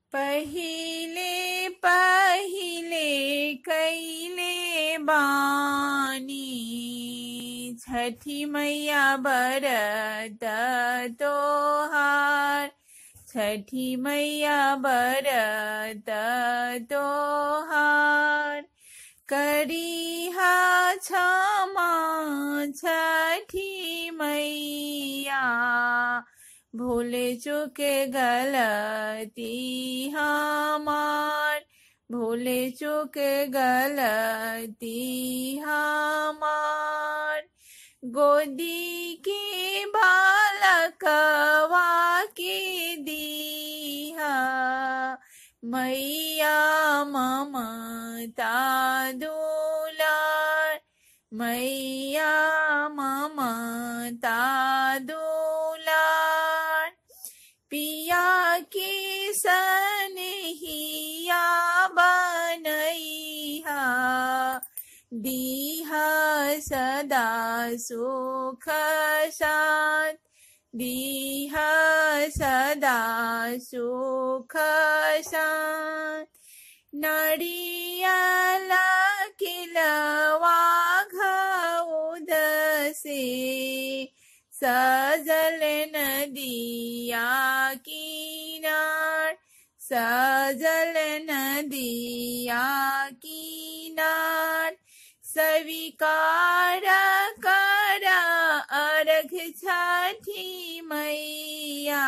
पहिले पहिले कैले बानी छठी मैया बरत तोहार छठी मैया बरत तोहार करिहा क्षमा छठी मैया भूले चुके गलती हमार भूले चुके गलती हमार गोदी के बालकवा के दिहा मैया ममता दुलार मैया ममता दुलार पिया के सनहिया बनैहा दीहा सदा सुख साथ दीहा सदा सुख साथ नड़ियल किलवा घउद से सजल नदिया किनार सजल नदिया किनार स्वीकार कर अर्घ छठी मैया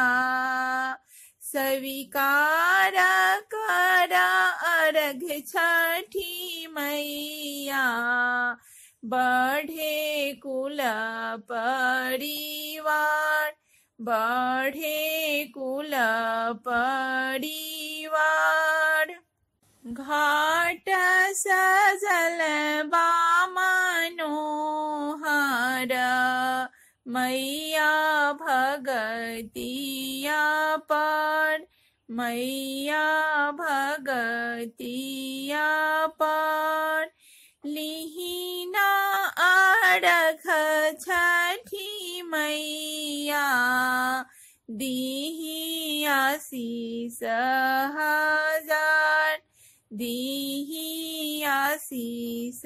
स्वीकार कर अर्घ छठी मैया बढ़े कुल परिवार बढ़े कुल परिवार घाट सजल बामनोहर मैया भगतिया पर मैया भगतिया पर लिहिना अरख छठी मैया दीही आशीष हजार दीही आशीष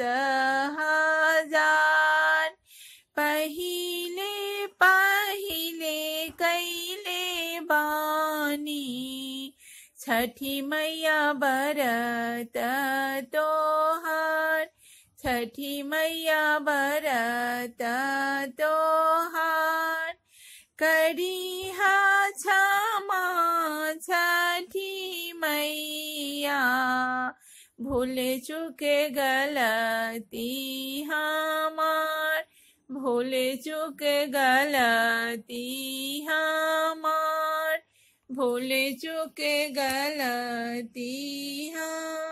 हजार पहिले पहिले कैले बानी छठी मैया बरत तोहार छठी मैया बरत तोहार करिहा क्षमा छठी मैया भूल चुके गलती हमार भूल चुके गलती हमार भूल चुके गलती हमार